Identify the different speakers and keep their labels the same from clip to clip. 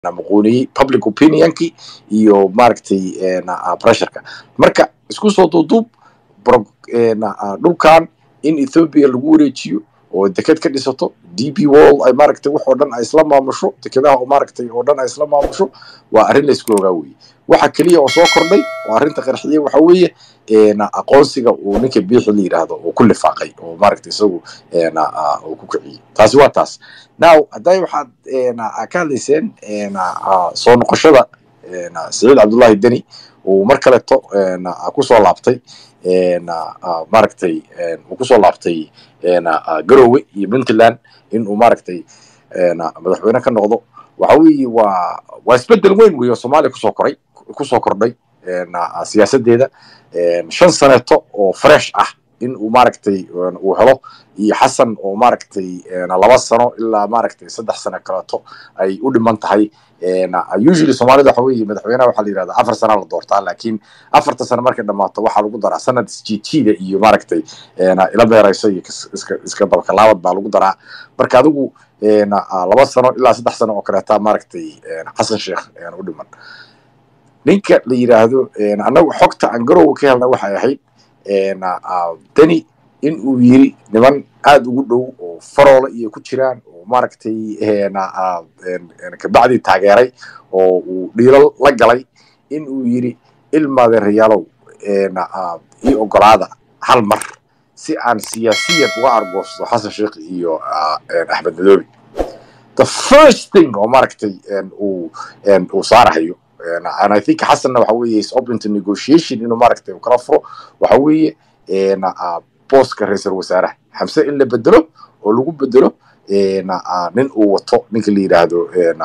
Speaker 1: maquuniyey public opinionkii iyo maaragtay pressureka marka isku soo duuduub dhulkan in ethoopia lagu wareejiyo oo deked ka dhisato d b wall ay maaragtay wax oo dhan ay isla maamusho dekedaha oo maaragtay oo dhan ay isla maamusho waa arrin la isku ogaa weye waxa keliya oo soo kordhay oo arrinta qarxiyey waxa weeye aqoonsiga uu ninka biixi la yidhaahdo uu ku lifaaqay oo maaragtay isagu uu ku kiciyey taasi waa taas now hadday waxaad ka hadlayseen soo noqoshada saciid cabdullahi deni uu mar kaleto kusoo laabtay maaragtay uu kusoo laabtay garowe iyo puntland in uu maaragtay madaxweyne ka noqdo waxa weeye waa waa isbedel weyn wey oo soomaaliya kusoo koray kusoo kordhay siyaasadeeda shan saneeto oo fresh ah in uu maaragtay uu helo iyo xasan oo maaragtay laba sano ilaa maaragtay saddex sano kaleeto ay u dhiman tahay usually soomaalida waxa weeye madaxweynaha waxaa la yidhahdaa afar sana la doortaa laakiin afarta sano markay dhammaato waxaa lagu daraa sanad isjiijiida iyo maaragtay ila beerayso iyo iska iska dabakalaabad baa lagu daraa marka adigu laba sano ilaa saddex sano oo kaleeta maaragtay xasan sheekh u dhiman ninka la yidhaahdo annagu xogta aan garowa ka helna waxay ahayd deni in uu yiri niman aada ugu dhow oo faroola iyo ku jiraan oo maaragtay kabacdii taageeray oo uu dhiilo la galay in uu yiri ilmaadeerayaalow ii ogolaada hal mar si aan siyaasiyan uga argoosto xasan sheekh iyo axmed madoobi the first thing oo maaragtay uu uu saarahayo and I think xasanna waxa weeye is open to negotiation inuu maaragtay uu kala furo waxa weeye booska ra-iisul wasaaraha xamse in la bedelo oo lagu bedelo nin uu wato ninka la yidhaahdo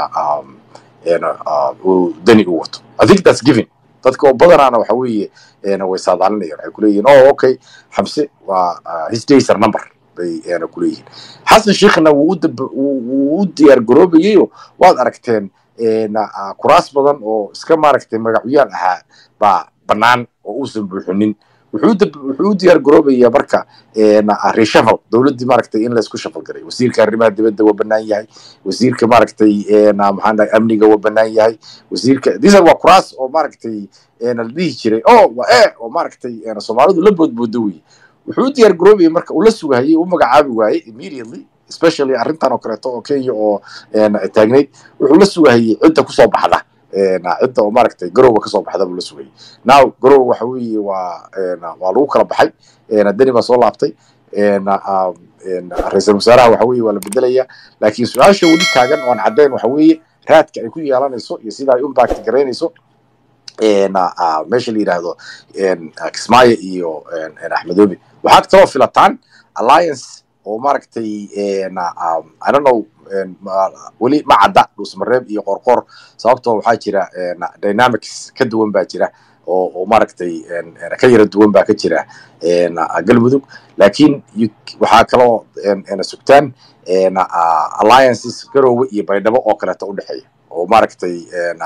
Speaker 1: deni uu wato I think that's given dadka oo badanaana waxa weeye way saadaalinayaan waxay kuleeyihin oh okay xamse waa his days are number bay kuleeyihiin xasan sheekhna wuu u diyaar garoobayayo waad aragteen kuraas badan oo iska maaragtay magacyaal ahaa baa bannaan oo uusan buuxinin wuxuu u diyaar garoobayaa marka reshafal dowladdii maaragtay in laysku shafal garay wasiirka arrimaha dibadda waa bannaan yahay wasiirka maaragtay maxaan dhahay amniga waa bannaan yahay wasiirka these waa kuraas oo maaragtay la dhihi jiray oh waa e oo maaragtay soomaalidu la boodboodo weye wuxuu u diyaar garoobaya marka uu la sugahayay u magacaabi waayey immediately especially arrintan oo kaleeto oo kenya oo taagnayd wuxuu la sugahayay cidda kusoo baxda cidda oo maaragtay garowa kasoo baxda buu la sugayay now garowa waxa weeye waa waa lagu kala baxay deni baa soo laabtay ra-iisul wasaaraha waxa weeye waa la bedelaya laakiin su-aasha weli taagan oo aan caddayn waxa weeye raadka ay ku yeelanayso iyo sida ay impact garaynayso meesha la yidhaahdo kismaayo iyo axmedoobi waxaad kaloo filataan alliance oo maaragtay i don't know weli ma cadda dhuusmareeb iyo qorqor sababtoo waxaa jira dynamics ka duwan baa jira oo oo maaragtay ka yara duwan baa ka jira galmudug laakiin waxaa kaloo sugtaan alliances garowe iyo baydhabo oo kaleeto u dhexeeya oo maaragtay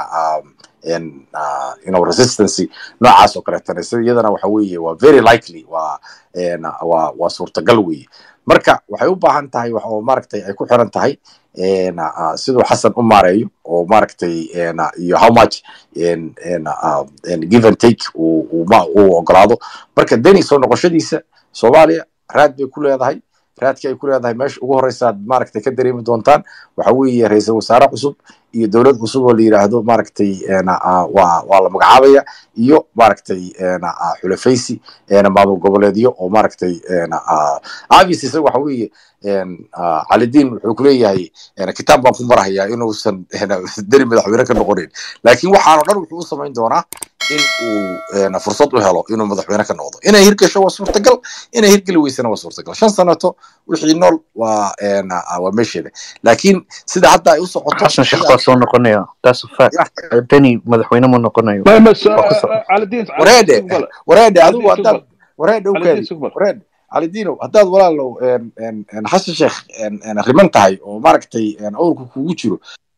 Speaker 1: you know resistancy noocaas oo kaleetana sida iyadana waxa weeye waa very likely waa waa waa suurtagal weeye marka waxay u baahan tahay wax oo maaragtay ay ku xiran tahay siduu xasan u maareeyo oo maaragtay iyo how much give and take uu ogolaado marka deni soo noqoshadiisa soomaaliya raad bay ku leedahay raadka ay ku leedahay meesha ugu horeysaad maaragtay ka dareemi doontaan waxa weeye ra-iisul wasaare cusub iyo dowlad cusub oo la yidhaahdo maaragtay waa waa la magacaabaya iyo maaragtay xulafaysi maamul goboleedyo oo maaragtay obvious isaga waxa weeye calidiin wuxuu kuleeyahay kitaab baan ku marahayaa inuusan deni madaxweyne ka noqonayn laakiin waxaanoo dhan wuxuu u samayn doonaa in uu fursad u helo inuu madaxweyne ka noqdo inay hirgasho waa suurtagal inay hirgeli weysana waa suurtagal shan sanato wixii nool waa waa meesheeda laakiin sida hadda ay u socoto
Speaker 2: xasan sheekh waa soo noqonaya that's a fact deni madaxweyne ma noqonayo
Speaker 1: wareedhe wareedhe adigu haddaad wareedhe u kaadi wareedhe calidiinow haddaad walaalow xasan sheekh riman tahay oo maaragtay awrku kugu jiro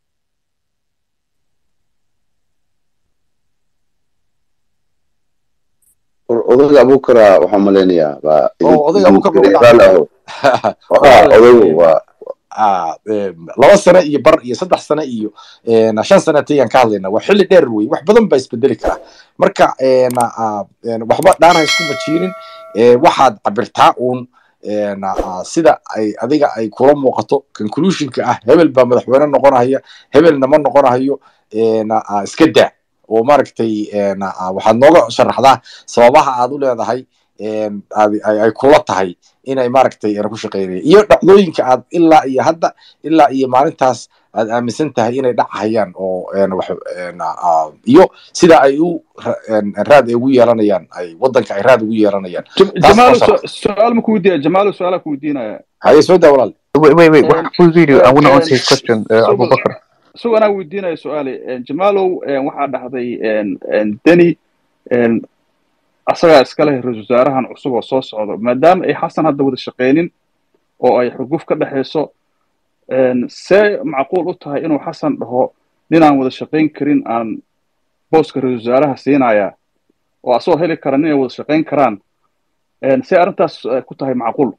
Speaker 3: odayga abukara waxaan malaynayaa
Speaker 1: odayga abukar
Speaker 3: odaygu waa
Speaker 1: ah, em, laba sano iyo bar iyo saddex sano iyo en, shan sano tayaan ka hadlayna waa xilli dheer wey wax badan baa isbedeli karaa marka en, ah, en, waxba dhaana isku majiinin eh, waxaad cabirtaa uun en, ah, sida ay adiga ay kula muuqato conclusionka ah hebel baa madaxweyne noqonaya hebelna ma noqonahayo en, ah, iska daa oo maaragtay en, ah, waxaad nooga sharaxdaa sababaha aad u leedahay en, aad- ay ay kula tahay inay maaragtay ku shaqeynayaan iyo dhacdooyinka aad ilaa iyo hadda ilaa iyo maalintaas aad aaminsan tahay inay dhacayaan oo en, wax en, ah, iyo sida ay u ra- en, raad ay ugu yeelanayaan ay wadanka ay raad ugu yeelanayaan
Speaker 4: Jam-
Speaker 1: Taas
Speaker 4: jamaalo
Speaker 1: waa
Speaker 4: su- su-aal ma ku weydiinaya jamaalo su-aala ku weydiinaya
Speaker 1: haye soo daa walaal
Speaker 2: Wait, wait, wait.
Speaker 4: Um,
Speaker 2: What full video? I want to
Speaker 4: um,
Speaker 2: answer his question, uh,
Speaker 4: so-
Speaker 2: Abu Bakr.
Speaker 4: isagoo anaa weydiinaya su-aale jamaalow en, waxaa dhahday en- en, deni en, asagaa iska leh ra-iisul wasaarahan cusub oo soo socdo maadaama ay xasan hadda wada shaqeynin oo ay xuguf ka dhexayso en, see macquul u tahay inuu xasan dhaho ninaan wada shaqayn karin aan booska ra-iisul wasaaraha siinaya oo asagoo heli kara ninay wada shaqayn karaan en, see arrintaas eh, ku tahay macquul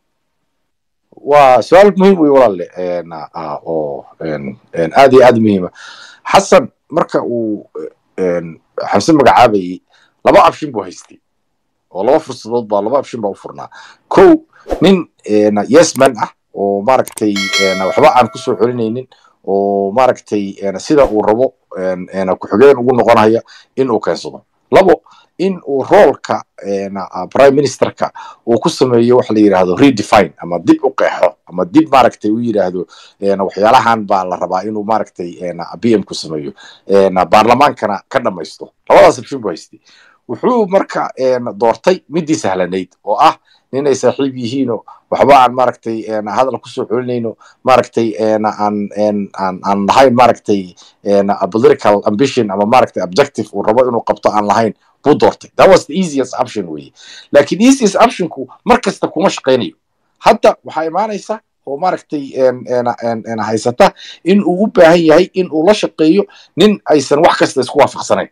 Speaker 1: waa su-aal muhiim wey walaalle en, ah, oo en, en, aad iyo aad muhiima xasan marka uu en, xamse magacaabayey laba abshin buu haystay oo laba fursadood baa laba abshin baa u furnaa kow nin en, yesman ah oo maaragtay en, waxba aan kusoo celinaynin oo maaragtay en, sida uu rabo en, en, ku-xigeen ugu noqonaya in uu keensado labo in uu roolka en, ah, prime ministerka uu ku sameeyo waxa la yidhaahdo redefine ama dib u qeexo ama dib maaragtay u yidhaahdo en, waxyaalahan baa la rabaa inuu maaragtay en, b m ku sameeyo en, baarlamaankana ka dhamaysto labadaas option buu haystay wuxuu marka en, doortay midii sahlanayd oo ah ninay saaxiib yihiinoo waxba aan maaragtay en, hadal kusoo celinayno maaragtay en, aan en, aan aan lahayn maaragtay en, a political ambition ama maaragtay objective uu rabo inuu qabto aan lahayn buu doortay that was the easiest option weye laakiin easiest optionku mar kasta kuma shaqaynayo hadda waxaa imaanaysa oo maaragtay en- en- en- en haysata in uu u baahan yahay in uu la shaqeeyo nin aysan wax kasta isku waafaqsanayn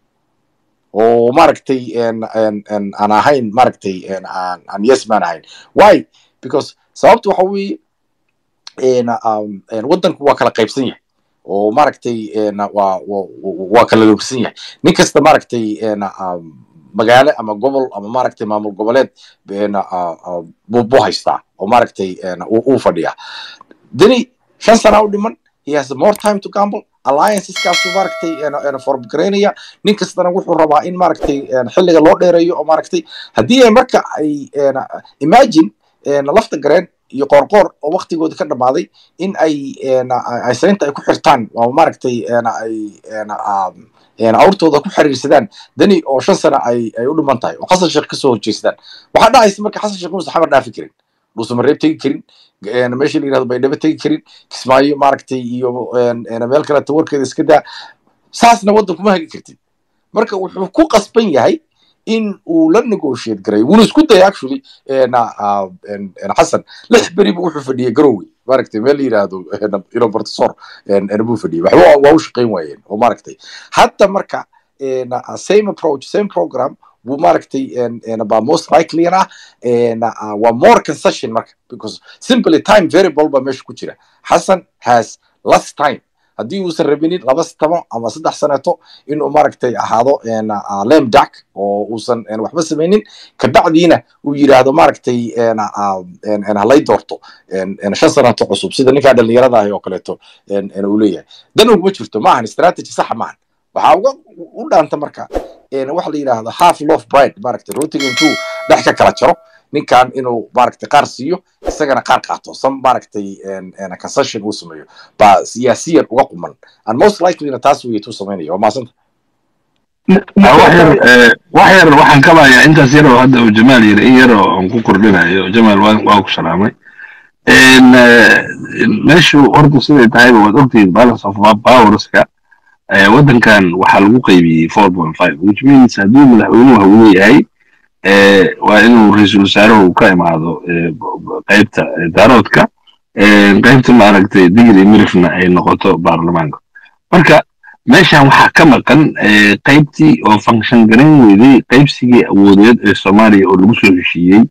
Speaker 1: oo maaragtay en- en- en aan ahayn maaragtay en aan aan yesman ahayn why because sababta waxa weeye en, um, en wadanku waa kala qaybsan yahay oo maaragtay en, waa waa- waa kala logsan yahay nin kasta maaragtay en, um, magaalo ama gobol ama maaragtay maamul goboleed en, uh, uh, buu buu haystaa oo maaragtay en, uu uu fadhiyaa deni shan sana u dhiman he has more time to gamble allianceskaasuu maaragtay en- en formgaraynaya nin kastana wuxuu rabaa in maaragtay en, xilliga loo dheereeyo oo maaragtay haddii ay marka ay en, imagine en, lafta gareen iyo qoorqoor oo waktigooda ka dhammaaday in ay en, ay saynta ay ku xirtaan oo maaragtay en, ay en, um, en, awrtooda ku xiriirsadaan dani oo shan sana ay ay u dhiman tahay oo xasan sheekh kasoo horjeestaan waxaa dhacaysa marka xasan sheekh inuusan xamar dhaafi karin dhuusan mareeb tegi karin en, meesha la yirahdo baydhabo tegi karin kismaayo maaragtay iyo en, en, meel kaleeta warkeeda iska daa saasna waddan kuma hagi kartid marka wuxuu ku qasban yahay in uu la negotiate garay wuuna isku dayay actually en, ah, en, en, xasan lix beriba wuxuu fadhiyay garowe maaragtay meel la yiraahdo en, ino bartisor en, en, buu fadhiyay waxba waa- waa u shaqayn waayeen oo maaragtay hadda marka en, ah, same approach same program buu maaragtay en, en, baa most likely ah en, ah, waa more concession marka because simply time variable baa meesha ku jira xasan has less time haddii uusan rabinin laba tabo ama saddex saneeto inuu maaragtay ahaado en, ah, lame duck oo uusan en, waxba samaynin kabacdiina uu yidhaahdo maaragtay en, ah, en, en, halay doorto en, en, shan saneeto cusub sida ninkaa dhallinyarada ahi oo kaleeto en, en, uu leeyahay dan uguma jirto maahan strategy saxa maahan waxaa uga u dhaanta marka en, waxa la yidhaahdo half lof bride maaragtay rootiga intuu dhex ka kala jaro ninkan inuu maaragtay qaar siiyo isagana qaar qaato some maaragtay en- en concession uu sameeyo baa siyaasiyan uga quman and most likelyna taas weeye tuu samaynaya waa mahadsanta
Speaker 5: wax yar eh, wax yar waxaan kabayaa intaas yar oo hadda uu jamaal yiri in yar oo aan ku kordhinayo jamaal waa waa ku salaamay En, eh, meeshu horta siday tahayba waad ogtihiin balance of powerska eh, waddankan waxaa lagu qaybiyey four point five which means haddii madaxweynuhu uu leeyahay eh, waa inuu ra-iisul wasaaruhu ka imaado eh, b- b- qaybta eh, daaroodka eh, qaybta maaragtay digri mirifna ay noqoto baarlamaanka marka meeshan waxaa ka maqan eh, qaybtii oo function garayn weyday qaybsigii awoodeed ee soomaaliya oo lagu soo heshiiyey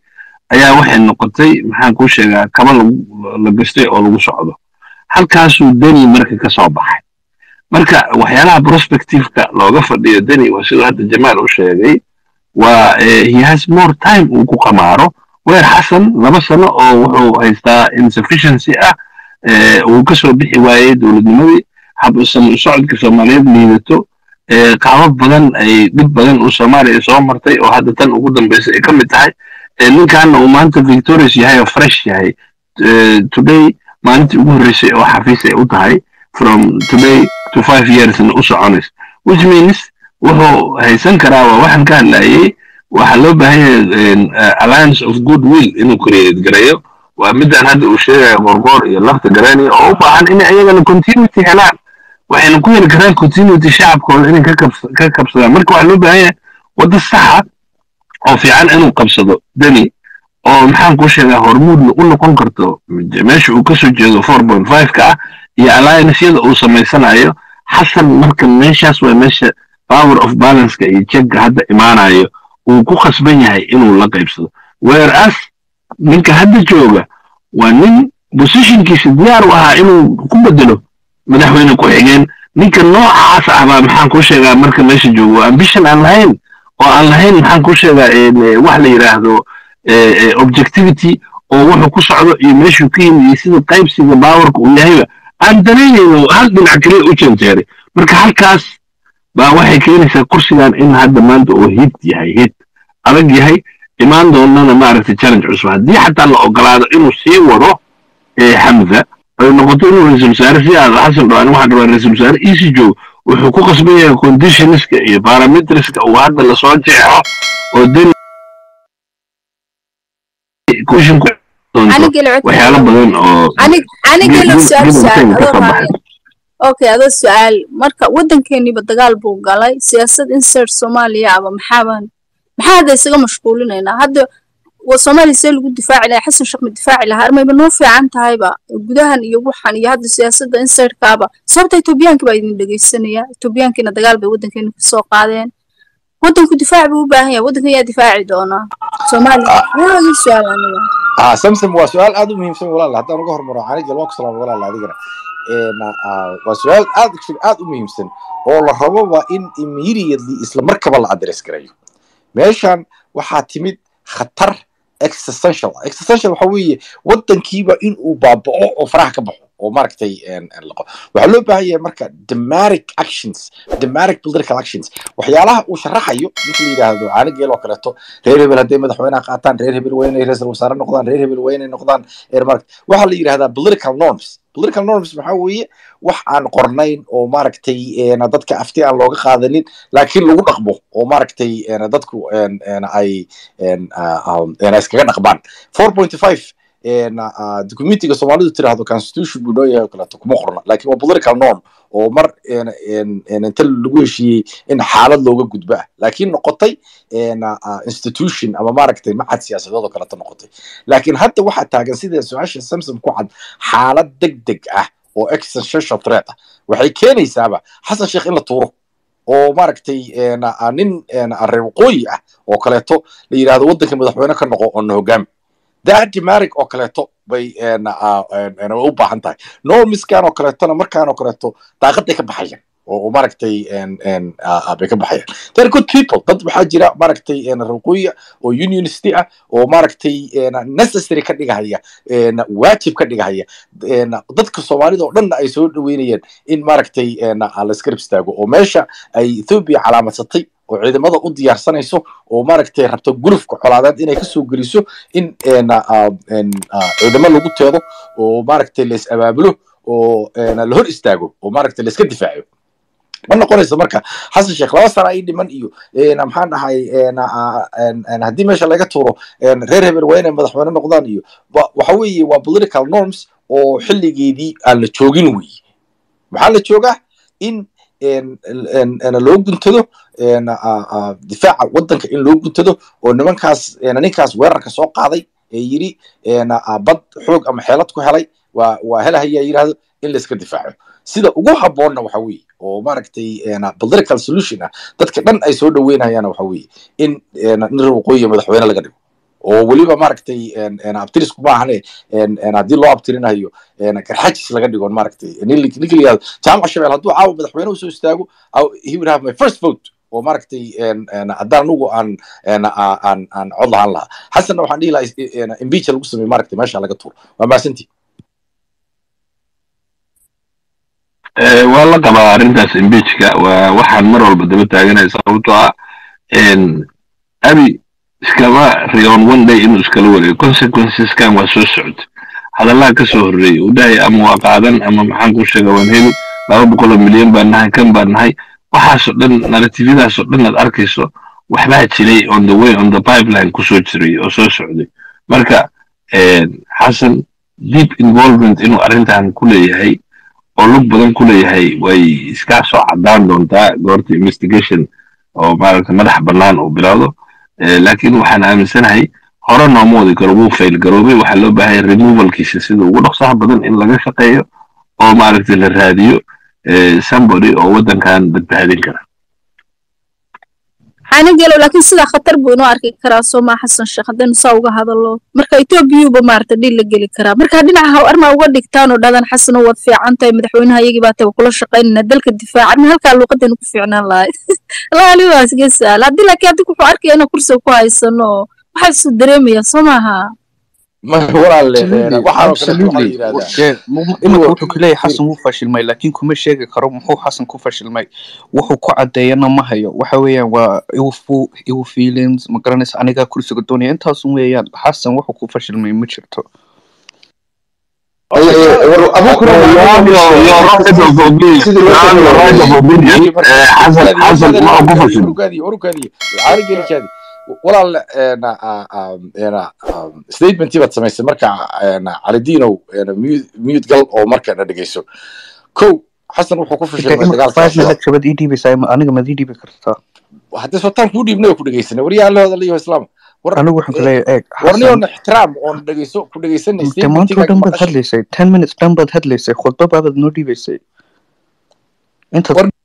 Speaker 5: ayaa waxay noqotay maxaan kuu sheegaa kaba lagu- la gastay oo lagu socdo halkaasuu deni marka ka soo baxay marka waxyaalaha prospectiveka looga fadhiyo deni waa siduu hadda jamaal u sheegay waa eh, he has more time uu ku qamaaro weer xasan laba sano oo wuxuu haystaa insufficiency ah eh, uu ka soo bixi waayey dowladnimadii hab sam- socodka soomaaliyeed liidato eh, qaabab badan ay dhib badan uu soomaaliya soo martay oo hadda tan ugu dambaysa ay ka mid tahay eh, ninkaana uu maanta victorious yahay oo fresh yahay Eh, today maalintii ugu horreysay oo xafiis ay u tahay from today to five yearsna u soconays which means wuxuu haysan karaa waa waxaan ka hadlayay waxaa loo baahan yahay een, eh, alliance of good will inuu create gareeyo waa midaan hadda uu sheegaya qorqoor iyo lafta garani oo u baahan in ayagana continuity helaan waxayna ku heli karaan continuity shacabkooda inay ka kabs- ka kabsadaan marka waxaa loo baahan yahay waddo saxa oo fiican inuu qabsado deni oo maxaan kuu sheegaa hormuud u noqon karto meesha uu kasoo jeedo four point five ka ah iyo allianceyada uu samaysanayo xasan marka meeshaas waa meesha power of balanceka iyo jegga hadda imaanayo uu ku khasban yahay inuu la qaybsado whereas ninka hadda jooga waa nin positionkiisa diyaar u ahaa inuu ku bedelo madaxweyne ku-xigeen ninka noocaas ah baa maxaan kuu sheegaa marka meesha joogo ambition aan lahayn oo aan lahayn maxaan kuu sheegaa een, eh, wax la yidhaahdo eh, eh, objectivity oo wuxuu ku socdo iyo meeshuu ka yimid iyo sida qaybsiga baawarka uu yahayba aan danaynayno hal dhinac keliya u janjeeray marka halkaas baa waxay keenaysaa kursigan in hadda maanta uu hid yahay hid adag yahay imaan doonana maaragtay challenge cusub haddii xataa la ogolaado inuu sii wado eh, xamza ay noqoto inuu ra-iisul wasaare si aad xasan dhawaan waxaan rabaa ra-iisul wasaare easy joogo wuxuu ku qasban yahay conditionska iyo parametriska uu hadda lasoo jeexo oo deni cushion ku doonto
Speaker 6: anigala
Speaker 5: waxyaalo badan oo
Speaker 6: anigala
Speaker 5: Gib-
Speaker 6: su-aal
Speaker 5: gib-
Speaker 6: su-aal
Speaker 5: gib-
Speaker 6: adoo
Speaker 5: ka
Speaker 6: raaya okay adoo su-aal marka waddankeeniba dagaal buu galay siyaasad insert soomaaliya aba maxaaban maxaa hadda isaga mashquulinaynaa hadda wa soomaaliya see lagu difaaci lahaa xasan sheekh ma difaaci lahaa armayba noo fiican tahayba gudahan iyo waxan iyo hadda siyaasadda insertkaaba sababta etoobiyaanka baa idin dhegeysanaya etoobiyaankiina dagaal bay waddankeena kasoo qaadeen waddanku difaac buu u baahan yahay waddankan yaa difaaci doonaa soomaaliya yaa ii su-aal aniga
Speaker 1: ah samsom waa su-aal aad u muhiimsan walaal haddaan uga hormaro caanigel waa ku salaama walaal adigana Een, ah, waa su-aal aad actually aad u muhiimsan oo la rabo waa in immediately isla markaba la address gareeyo meeshan waxaa timid khatar existential ah. existential waxa weeye waddankiiba in uu baaba'o oo faraha ka baxo oo maaragtay een, een, laqo waxaa loo baahan yahay marka dramatic actions dramatic political actions waxyaalaha uu sharaxayo ninka la yidhaahdo caanigeel oo kaleeto reer hebel hadday madaxweynaha qaataan reer hebel waa inay ra-iisul wasaare noqdaan reer hebel waa inay noqdaan eer maaragta waxaa la yidhahdaa political norms political norms maxaa weeye wax aan qornayn oo maaragtay een, dadka afti aan looga qaadanin laakiin lagu dhaqmo oo maaragtay een, dadku een, een, ay een, ah, um, een, ay iskaga dhaqmaan four point five documentiga soomaalidu tiraahdo constitution buu noo yahay oo kaleeto kuma qorna laakiin waa political norm oo mar een, een, een, inta lagu heshiiyey in xaalad looga gudbo ah laakiin noqotay een, ah, institution ama maaragtay macad siyaasadeed oo kaleeto noqotay laakiin hadda waxaa taagan sida su-aasha samsom ku cad xaalad deg deg ah oo existential threat ah waxay keenaysaaba xasan sheekh in la tuuro oo maaragtay een, ah, nin een, ah, reer waqooyi ah oo kaleeto la yidhaahdo waddanka madaxweyne ka noqo oo na hogaami dadimarig oo kaleeto bay een, ah, een, een, u baahan tahay normiskan oo kaleetona markaan oo kaleeto daaqaday ka baxayaan oo oo maaragtay een, een, ah, ah, bay ka baxayaan they're good people dad waxaa jira maaragtay een, reer waqooyi ah oo unionisty ah oo maaragtay een, necessary ka dhigahaya een, waajib ka dhigahaya een, dadka soomaalida oo dhanna ay soo dhaweynayeen in maaragtay een, ah, la iska rib istaago oo meesha ay ethoobia calaamadsatay oo ciidamada u diyaarsanayso oo maaragtay rabto gulufka colaadeed inay kasoo geliso in een, ah, een, ah, ciidamo lagu teedo oo maaragtay la is abaabulo oo een, la hor istaago oo maaragtay la iska difaaco ma noqonayso marka xasan sheekh laba sana ii dhiman iyo een, maxaan dhahay een, ah, een, een, haddii meesha laga tuuro een, reer hebel waa inay madaxweyne noqdaan iyo wa- waxa weeye waa political norms oo xilligeedii aan la joogin weeye maxaa la joogaa in een, een, een, loo guntado een, ah, ah, difaaca waddanka in loo guntado oo nimankaas een, ninkaas weerarka soo qaaday ee yidhi een, ah, bad xoog ama xeelad ku helay waa waa helahayaa yidhaahdo in la iska difaaco sida ugu habboonna waxa weeye oo maaragtay een, political solution ah dadka dhan ay soo dhaweynayaana waxa weeye in een, nin reer waqooyiga madaxweyne laga dhigo oo weliba maaragtay en- en abtirisku maahane en- en haddii loo abtirinayo en garxajis laga dhigo maaragtay nin la- ninka la yihahdo jaamac shabeel hadduu caawa madaxweyne usoo istaago I- he would have my first vote oo maaragtay en- en haddaan anugu aan en- a- aan aan cod lahaan lahaa xasanna waxaan dhihi lahaa is- en- impeach lagu sameeyo maaragtay meesha laga tuuro waa mahadsantii
Speaker 5: Eh, waa la qabaa arrintaas impeachka waa waxaan mar walba daba taaganaya sababtoo ah en, abi iskama riyoon one day inuu iskala wareego consequenceskan waa soo socda hadallaha ka soo horreeyay uu dhahay ama waa qaadan ama maxaan ku sheega waan heli laba boqol oo milyan baan nahay kan baan nahay waxaasoo dhan narratifyadaasoo dhan aad arkayso waxbaa jiray on the way on the pipeline kusoo jiray oo soo socday marka en, xasan deep involvement inuu arrintan ku leeyahay oo lug badan ku leeyahay way iska soo caddaan doontaa goorta investigation oo maaragta madax bannaan uu bilowdo Eh, laakiin waxaan aaminsanahay hore nooma wadi karo wuu fail garoobay waxaa loo baahay removalkiisa sida ugu dhaqsaha badan in laga shaqeeyo oo maaragta la raadiyo eh, somebody oo waddankan badbaadin kara
Speaker 6: xaanigelo laakiin sidaa khatar buu inoo arki karaa soomaa xasan sheekh haddaynu saa uga hadallo marka etoobiyuuba maarata dhil la geli karaa marka dhinaca haw armaa uga dhigtaan oo dhadan xasano waad fiican tahay madaxweynaha iyagii baa taba kula shaqaynayna dalka difaaca min halkaa luuqadaynu ku fiicnaan lahay laali waa iska saal haddii laakiin haddi wuxuu arkaya inaan kursiga ku haysano oo waxaa isu dareemaya soo maaha
Speaker 1: ma walaalle
Speaker 2: Absolutely,
Speaker 1: waxaanoo kale waxaa la
Speaker 2: absolutely.
Speaker 1: yidhahdaa
Speaker 2: Yeah, mu- mu-
Speaker 1: inuu
Speaker 2: iminka wuxuu ku leeyahay xasan wuu fashilmay laakiin kuma sheegi karo muxuu xasan ku fashilmay wuxuu ku cadeeyana ma hayo waxa weeyaan waa ill fu- ill feelings ma garanaysa anigaa kursiga doonaya intaasun weeyaan xasan wuxuu ku fashilmay ma jirto
Speaker 3: abukura sidii loo sameeyey
Speaker 5: xasan xasan ma ku fashilmay
Speaker 1: orugaadi orugaadi caali geli kaadi walaal ena ena statementii baad samaysay marka ena calidiinow ena mute mute gal oo marka na dhegeyso kow xasan wuxuu ku fashilmay
Speaker 2: iminka
Speaker 1: dagaalka
Speaker 2: five
Speaker 1: al-shabaab
Speaker 2: minute jabad ii dhiibaysaa ma- aniga maad ii dhiibi kartaa
Speaker 1: haddii sotaan kuu dhiibnay oo ku dhegeysanay waryaa la hadalayo islaam war
Speaker 2: anigu waxaan ku leeyahay eeg
Speaker 1: warniyo
Speaker 2: xasan
Speaker 1: na ixtiraam oon dhegeyso ku dhegeysanay
Speaker 2: de maanta oo
Speaker 1: statementigaaga
Speaker 2: dhan baad
Speaker 1: maqashay
Speaker 2: hadlaysay ten minutes dhan baad hadlaysay khudba baabaad noo dhiibaysay intaad
Speaker 1: War-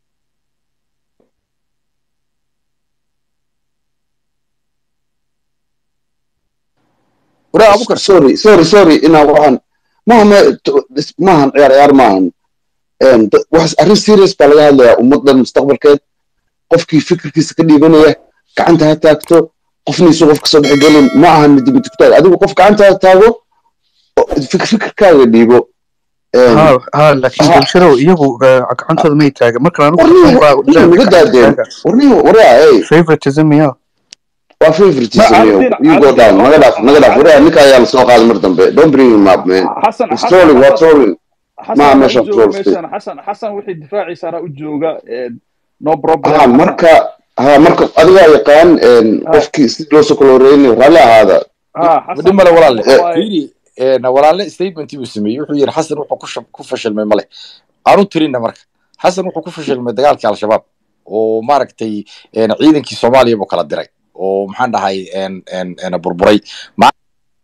Speaker 1: waraa abukar
Speaker 3: sorry sorry sorry inaa waxaan maaha ma- to- maahan ciyaar ciyaar maahan Een, da- wax arrin serious baa laga hadlayaa ummaddan mustaqbalkeed qofkii fikirkiisa ka dhiibanaya gacanta ha taagto qofniisu qof kasoo dhex gelin ma ahan midi midi ku taag adigu qof gacanta ha taago oo fik- fikirkaaga dhiibo Een,
Speaker 2: ha ha laakiin
Speaker 3: ha-
Speaker 2: bulshada iyagu eh, gacantooda may taagan markan anigu
Speaker 3: warniyo
Speaker 2: xasan baa
Speaker 3: warniyo naga
Speaker 2: gacanta
Speaker 3: daadeen
Speaker 2: taaga
Speaker 3: warniyo waraa ey
Speaker 2: favoritism ya
Speaker 3: waa favoritism
Speaker 4: Ma-
Speaker 3: yo
Speaker 4: Calidiin-
Speaker 3: you go
Speaker 4: Calidiin-
Speaker 3: down naga dhaaf naga dhaaf waraa ninka ayaa lasoo qaaday mar dambe don't bring him up man
Speaker 4: xasan
Speaker 3: It's
Speaker 4: xasan
Speaker 3: trolling waa
Speaker 4: xasan
Speaker 3: trolling
Speaker 4: xasan
Speaker 3: ma
Speaker 4: anaa u
Speaker 3: meesha
Speaker 4: jooga
Speaker 3: troll state
Speaker 4: meeshan xasan xasan wixii difaaciisa anaa u jooga eh, no problem
Speaker 3: ha
Speaker 4: xasan
Speaker 3: marka ha marka adigaa yaqaan een,
Speaker 4: ha
Speaker 3: qofkii si loo soo kala horeynayo raalli ahaada
Speaker 4: ha xasan
Speaker 1: madhin male walaalle
Speaker 4: waxa waaye
Speaker 1: fiiri ena walaalle statementii buu sameeyey wuxuu yidhi xasan wuxuu ku shab- ku fashilmay male aanu tirinna marka xasan wuxuu ku fashilmay dagaalkii al-shabaab oo maaragtay ena ciidankii soomaaliya buu kala diray oo maxaan dhahay en en ena burburay Ma-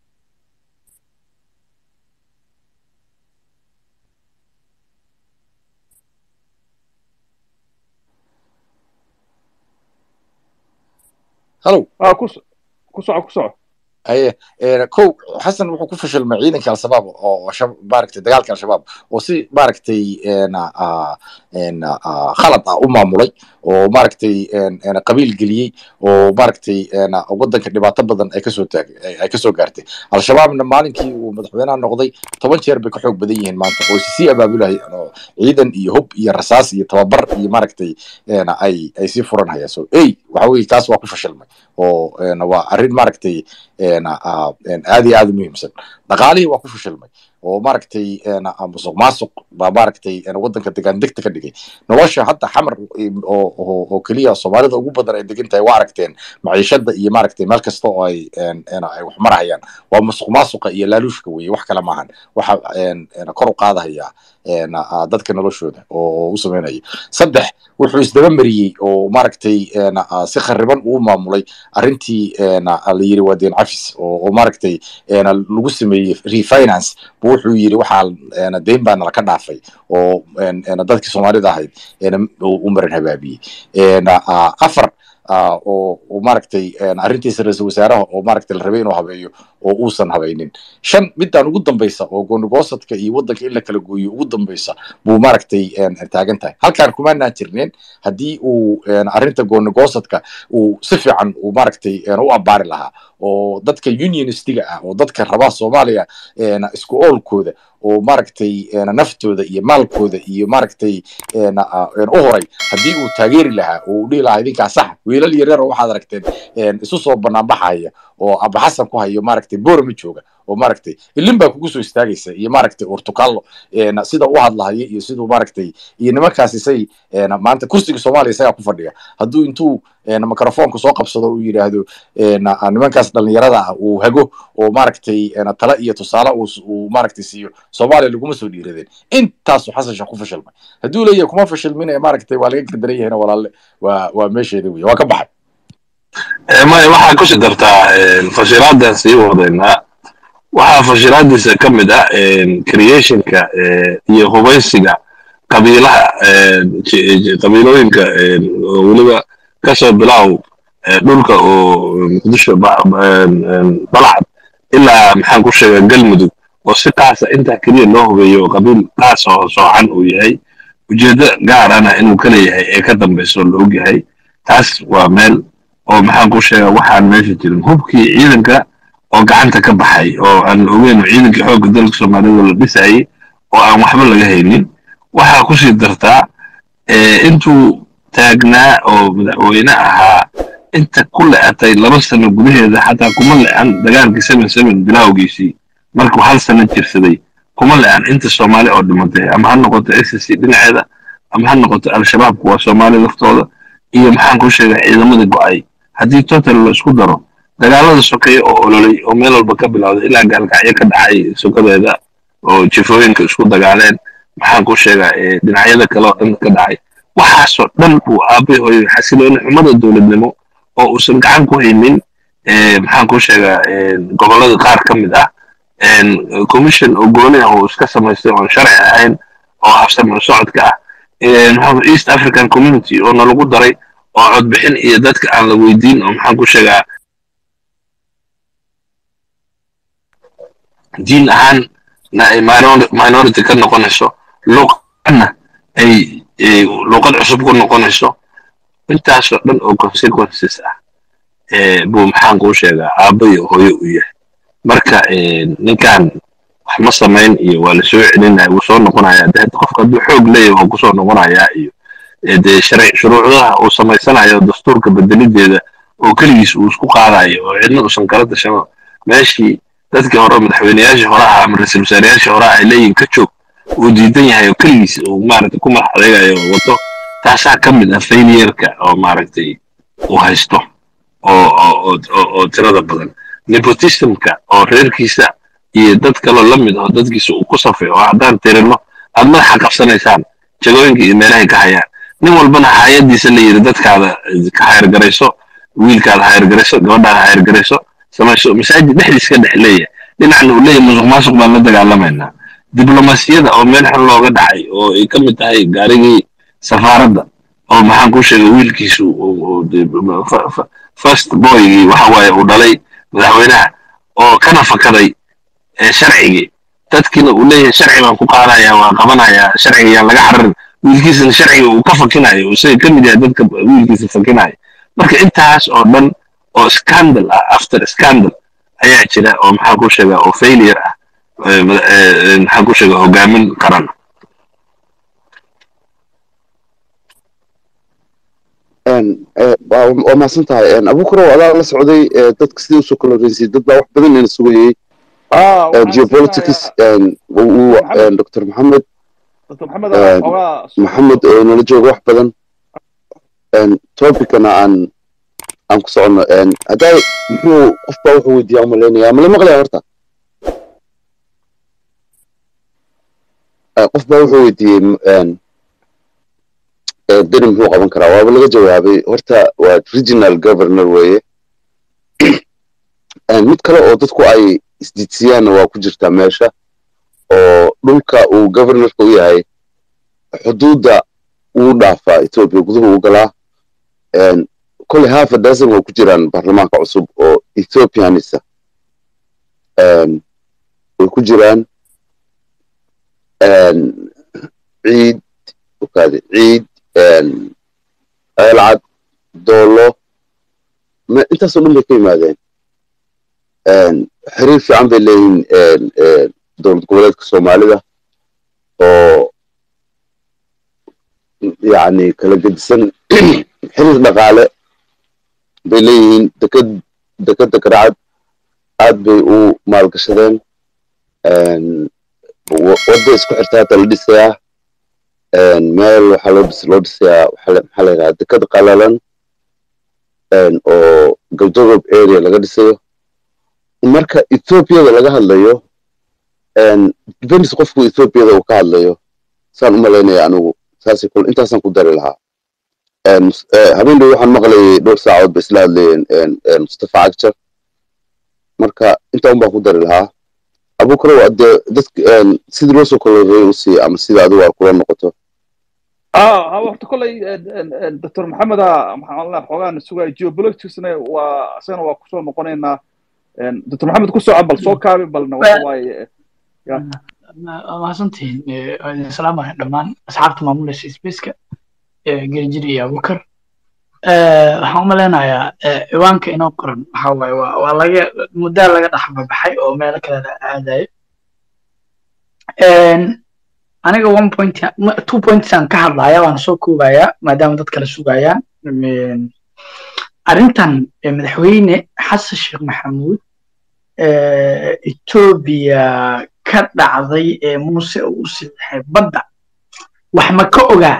Speaker 1: hallow
Speaker 4: ha ku so- ku soco ku soco
Speaker 1: haye een, kow xasan wuxuu ku fashilmay ciidanka al-shabaab oo shab- maaragtay dagaalka al-shabaab oo si maaragtay een, ah, een, ah, khalad ah u maamulay oo maaragtay een, een, qabiil geliyey oo maaragtay een, waddanka dhibaato badan ay kasoo taag ay ay kasoo gaartay al-shabaabna maalinkii uu madaxweynaha noqday toban jeer bay ka xoog badan yihiin maanta oo sii abaabulahayaan oo ciidan iyo hub iyo rasaas iyo tababar iyo maaragtay een, ay ay sii furan hayaan so ey waxa weye kaas waa ku fashilmay oo een, waa arrin maaragtay een, ah, een, aad iyo aad u muhiimsan dhaqaalihii waa ku fashilmay oo maaragtay een, ah, musuq maasuq baa maaragtay een, waddanka degaan degta ka dhigay nolosha hadda xamar im- oo oo oo keliya soomaalida ugu badan ay degan tahay waa aragteen maciishada iyo maaragtay meel kasta oo ay een, een, ay wax marahayaan waa musuq maasuqa iyo laaluushka weye wax kale maahan waxa een, een, kor u qaadahaya een, ah, dadka noloshooda oo u sameynaya saddex wuxuu isdaba mariyey oo maaragtay een, ah, si khariban uu maamulay arrintii een, ah, la yiri waa deen cafis oo oo maaragtay een, lagu sameeyey refinance bu wuxuu yiri waxaa een, deyn baa nala ka dhaafay oo een, een, dadkii soomaalida ahayd een, uu u marin habaabiyey een, ah, afar ah, oo oo maaragtay een, arrintiisa ra-iisul wasaaraha oo maaragtay la rabay inuu habeeyo oo uusan habaynin shan midaan ugu dambaysa oo goonigoosadka iyo waddanka in la kala gooyo ugu dambaysa buu maaragtay een, taagan tahay halkaan kumaanaan jirneen haddii uu een, arrinta goonigoosadka uu si fiican uu maaragtay een, u abbaari lahaa oo dadka unionistiga ah oo dadka rabaa soomaaliya een, isku oolkooda oo maaragtay een, naftooda iyo maalkooda iyo maaragtay een, ah, een, u horay haddii uu taageeri lahaa oo uu dhihi lahaa idinkaa sax wiilal yaryar oo waxaad aragteen een, isu soo banaanbaxaya oo aba xasan ku hayo maaragtay boorama jooga oo maaragtay ilin baa kugu soo istaagaysa iyo maaragtay urtukallo een, sida u hadlahaya iyo siduu maaragtay iyo nimankaasi say een, maanta kursiga soomaaliya isagaa ku fadhiya hadduu intuu een, microfoonka soo qabsado uu yidhaahdo een, ah, nimankaas dhalinyarada ah uu hago oo maaragtay een, tala iyo tusaale uu s- uu maaragtay siiyo soomaaliya laguma soo dhiiradeen intaasuu xasan sheekh ku fashilmay hadduu leeyahay kuma fashilmin ee maaragtay waa laga gardaran yahayna walaalle waa waa meesheeda wey waa ka baxay
Speaker 5: maya waxaa ku sii dartaa fashilaadaan sii wadaynaa waxaa fashilaadiisa ka mid ah creationka eh, iyo hubaysiga qabiilaha eh, ji- ji- qabiilooyinka eh, oo weliba kasoo bilaaw eh, dhulka oo muqdisho ba- ba- em, balcad ilaa maxaan ku sheegaa galmudug oo si qaasa intaa keliya loo hubeeyo oo qabiil qaas oo soocan uu yahay ujeeddo gaarana inuu ka leeyahay ee ka dambayso la og yahay taas waa meel oo maxaan ku sheegaa waxaan meesha jirin hubkii ciidanka oo gacanta ka baxay oo aan la ogeyn oo ciidankii xoogga dalka soomaalida la dhisayay oo aan waxba laga haynin waxaa kusii dartaa eh, intuu taagnaa oo madaxweyne ahaa inta ku le'atay laba sano gudaheeda xataa kuma le'an dagaalkii seven seven bilowgiisii markuu hal sano jirsaday kuma le'an inta soomaali oo dhimatay ama ha noqoto s c dhinaceeda ama ha noqoto al-shabaab kuwa soomaali laftooda iyo maxaan ku sheegaa ciidamada go'ay haddii total la isku daro dagaalada sokeeye oo ololay oo meel walba ka bilowday ilaa gaalkacyo ka dhacay sokadeeda oo jifooyinka isku dagaaleen maxaan ku sheegaa eh, dhinacyada kale oo dhan ka dhacay waxaasoo dhan buu aabay hooyo xasilooni xumada dowladnimo oo uusan gacan ku haynin eh, maxaan ku sheegaa eh, gobollada qaar ka mid ah en, commission oo gooni ah oo iska samaystay oon sharci ahayn oo habsami socodka ah Eh, maxaa east african community oo nalagu daray oo codbixin iyo dadka aan la weydiin oo maxaan ku sheegaa diin ahaan na ay minor- minority ka noqonayso luqadna ay ay luqad cusub ku noqonayso intaasoo dhan oo consequences ah eh, buu maxaan kuu sheegaa aabba iyo hooyo u yahay marka eh, ninkan wax ma samayn iyo waa la soo celinaya wuu soo noqonaya de hadda qofka hadduu xoog leeyahay waa kusoo noqonayaa iyo eh, dee sharci shuruucdaha uu samaysanayo dastuurka bedelideeda oo keligiis uu isku qaadayo oo cidna uusan kala tashano meeshii dadkii hore madaxweyneyaashii hore ahaa ama ra-iisul wasaareyaashii hore ay leeyihin ka joog uu diidan yahay oo keligiis uu maaragtay ku madax adeegayo oo wato taasaa ka mid ah failureka oo maaragtay uu haysto oo oo oo oo- oo tirada badan nepotismka oo reerkiisa iyo dad kaloo la mid oo dadkiisa uu ku safay oo haddaan tirino aad madaxa qabsanaysaan jagooyinka iyo meelahay ka hayaan nin walbana hayadiisa la yidhi dadkaada ka hayargarayso wiilkaada hayargarayso gabadhaada hayargarayso samayso masaajid dhexdiis ka dhex leeyahay dhinacna uu leeyahay musuq maasuq baan la dagaalamaynaa diblomasiyada oo meel xun looga dhacay oo ay ka mid tahay gaarigii safaaradda oo maxaan ku sheegay wiilkiisu uu- uu dee fa- fa- first boygii waxa waaye uu dhalay madaxweynaha oo kana fakaday ee sharcigii dadkiina uu leeyahay sharci baan ku qaadaya waan qabanayaa sharciga yaan laga xararin wiilkiisana sharciga uu ka fakinayo isaga ka mid yahay dadka wiilkiisa fakinaya marka intaas oo dhan oo scandal ah after scandal ayaa jira oo maxaan ku sheegaa oo failure ah ee mada- ee, ee, maxaan ku sheegaa hogaamin qaran
Speaker 3: Een, eh, waa waa mahadsan tahay Een, abuukar adaa la socday eh, dadka sidii usoo kala horreysay dad baa wax badan ina sugayey
Speaker 4: ah
Speaker 3: Eh,
Speaker 4: waxaan
Speaker 3: geopolitics
Speaker 4: siinayaa
Speaker 3: een, uu- uu-
Speaker 4: Maxamed.
Speaker 3: een, dr maxamed
Speaker 4: dr maxamed
Speaker 3: Eh,
Speaker 4: ogaa
Speaker 3: maxamed oo nala jooga wax badan Een, topicana aan aan ku socono Een, haddaa muxuu qof baa wuxuu weydiiyaa umalaynayaa mala maqlaya horta Eh, qof baa wuxuu weydiiyey m- een, eh, deni muxuu qaban karaa waaba laga jawaabay horta waa regional governor weeye Een, mid kale oo dadku ay isdiidsiyaanna waa ku jirtaa meesha oo dhulka uu governorka u yahay xuduudda wuu dhaafaa etoobiya guduhu u galaa Een, kolley half a dozen way ku jiraan baarlamaanka cusub oo ethiopianisa Een, way ku jiraan een, ciid okaade ciid een, ceelcad doolo ma intaasoo dhan bay ka yimaadeen Een, xiriir fiican bay leeyihiin een, een, dowlad goboleedka soomaalida oo yacni kala gedisan xiriir dhaqaale bay leeyihiin deked dekeda garacad aad bay u maalgashadeen Een, wa- wadda isku xirta hata la dhisayaa Een, meel waxaa loo dhis loo dhisayaa waxaa la- maxaa la yidhaha deked qalalan Een, oo galdogob area laga dhisayo marka ethoobiada laga hadlayo Een, depends qofku ethoobiada uu ka hadlayo saan u malaynaya anigu saasay kul intaasaan ku dari lahaa Een, mus- eh, habeen dhow waxaan maqlayay dhowr saacood bay isla hadlayeen een, een, mustafa cagjar marka intaa un baan ku dari lahaa abukarow adee dadk een, sidii loo soo koloreeyay usii ama sida adigu aad kula noqoto
Speaker 4: اه ها وقت كله دكتور محمد محمد الله xogaan sugay geopoliticsna waa asana waa kusoo noqonaynaa dr maxamed kusoo cabal soo kaabi balna waxa waaye
Speaker 7: waa mahadsantihiin Eh, waa idin salaamaya dhammaan asxaabta maamulaysa sbaceka gerijiri iyo abukar Eh, waxaan u maleynayaa eh, ciwaanka inoo qoran waxa waaye waa waa laga muddaa laga dhex babaxay oo meelo kale la aadayo En, aniga one point ma- two points aan ka hadlaya waana soo koobayaa maadaama dad kale sugayaan En, arrintan eh, madaxweyne xasan sheekh maxamuud eh, etoobiya ka dhacday ee muuse uu u saxiixay badda wax ma ka ogaa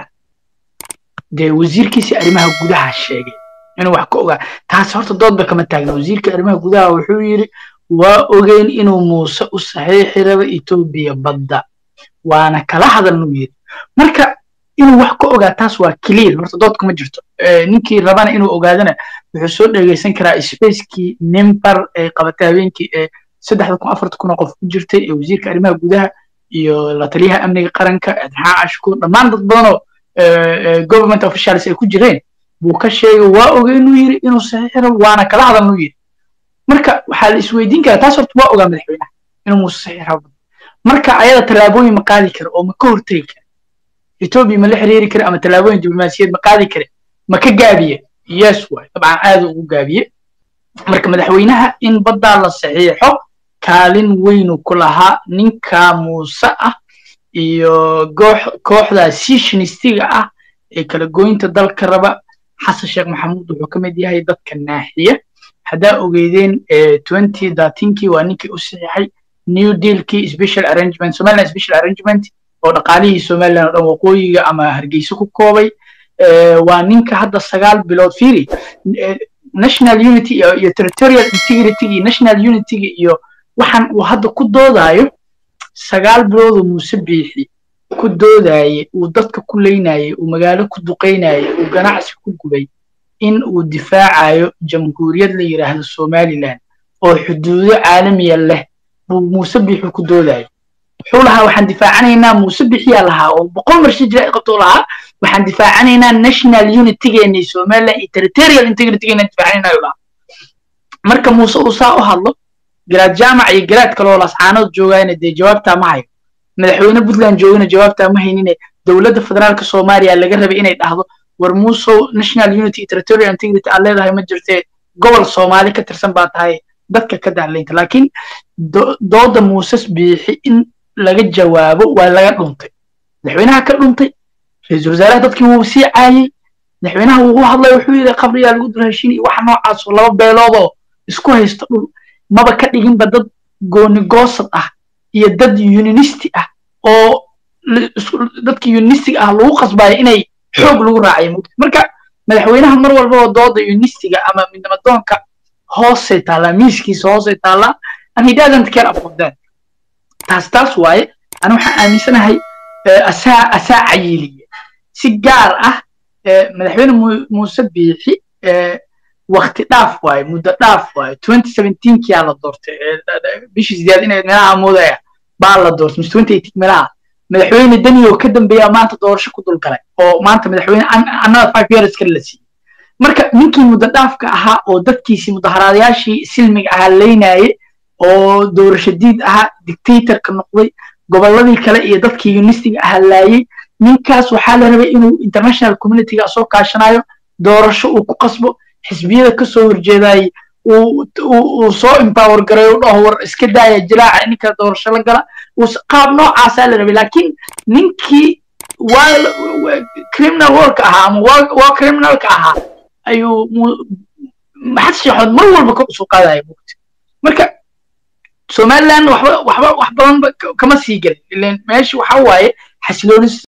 Speaker 7: dee wasiirkiisi arrimaha gudaha sheegay inuu wax ka ogaa taas horta doodba kama taagna wasiirka arrimaha gudaha wuxuu yidhi waa ogeyn inuu muuse u saxiixi rabo etoobiya badda waana kala hadalnuu yidhi marka inuu wax ka ogaa taas waa clear horta dood kuma jirto Eh, ninkii rabana inuu ogaadana wuxuu soo dhegeysan karaa spacekii nimbar ay qabatay habeenkii ee saddexda kun afarta kun oo qof ku jirtay ee wasiirka arrimaha gudaha iyo la taliyaha amniga qaranka adxaa cashkuur dhammaan dad badan oo eh, eh, government officials ay ku jireen buu ka sheegay waa ogey inuu yiri inuu saxiixi rabo waana kala hadalnuu yiri marka waxaa la isweydiin karaa taas horta waa ogaa madaxweynaha inuu muuse saxiixi rabo marka ayada tallaabooyin ma qaadi kara oo ma ka hortegi kara etoobiya ma la xiriiri kara ama tallaabooyin diblomaasiyaed ma qaadi kara ma ka gaabiye yes waay dabcan aad ugu gaabiye marka madaxweynaha in baddaa la saxiixo kaalin weynu ku lahaa ninka muuse ah iyo goox- kooxda sishinistiga ah ee kala goynta dalka raba xasan sheekh maxamuud wuxuu ka mid yahay dadka naaxiya haddaa ogeydeen twenty thirteenkii waa ninkii u saxiixay new dealkii special arrangement somaliland special arrangement oo dhaqaalihii somaliland oo dhan waqooyiga ama hargeysa ku koobay Eh, waa ninka hadda sagaal bilood fiiri eh, national unity iyo iyo territorial integrity iyo national unity iyo waxaan uu hadda ku doodayo sagaal biloodoo muuse biixi ku doodaye uu dadka ku leynaye uu magaalo ku duqeynaye uu ganacsi ku gubay in uu difaacayo jamhuuriyad la yidhaahdo somaliland oo xuduudo caalamiya leh buu muuse biixi ku doodayo wuxuu lahaa waxaan difaacanaynaa muuse bixiyaa lahaa oo boqol mar shijira ay qabto lahaa waxaan difaacanaynaa national unitygeena somaliland iyo territorial integritygeena difaacanaynaa ayuu lahaa marka muuse uu saa u hadlo garaad jaamac iyo garaad kale oo lascaanood joogaana dee jawaabtaa ma hayo madaxweyne puntland joogana jawaabtaa ma haynine dowladda federaalka soomaaliya laga rabay inay dhahdo war muusow national unity iyo territorial integrity aad leedahay ma jirtee gobol soomaali ka tirsan baa tahay dadka ka daclaynta laakiin do- dooda muuses biixi in laga jawaabo waa laga dhuntay madaxweynaha ka dhuntay ra-iisul wasaaraha dadkii wuu sii caayey madaxweynaha wuu u hadlay wuxuu yidhi qabriyaa lagu dul heshiin iyo waxa noocaas oo laba beelood oo isku haysta dhul maba ka dhiginba dad gooni goosad ah iyo dad uninisti ah oo la- isku- dadkii uninistiga ah lagu qasbayo inay xoog lagu raacayo mugdi marka madaxweynaha mar walba oo dooda uninistiga ama midnimadoonka hoosay taallaa miiskiisa hoosay taallaa and he doesn't care about that taas taas waaye ani waxaan aaminsanahay eh, asaa asaa cayiliye si gaar ah eh, madaxweyne Mu- muuse biixi eh, wakti dhaaf waaye muddo dhaaf waaye twenty seventeenkiyaa la doortay eh, da- da- bishii sideed inay meelaha moodaya baa la doortay mise twenty eighteen meelaha madaxweyne deni oo ka dambeeya maanta doorasho ku dulgalay oo maanta madaxweyne an- another five years kale la siiyey marka ninkii mudadhaafka ahaa oo dadkiisii mudaharaadayaashii silmiga ahaa leynaye oo doorasho diid ahaa dictatorka noqday gobolladii kale iyo dadkii unistiga ahaa laayey ninkaas waxaa la rabay inuu international communityga soo kaashanayo doorasho uu ku qasbo xisbiyada kasoo horjeedayay uu soo empower garay u dhaho war iska daaya jilaaca ninka doorasho la gala qaab noocaasaa la rabay laakiin ninkii waa criminal work ahaa ama waa criminalka ahaa ayuu maxad sheexood mar walba kor usoo qaadaya mugti marka somaliland waxba waxba wax badan kama sii gelin ilan meesha waxa waaye xasilooni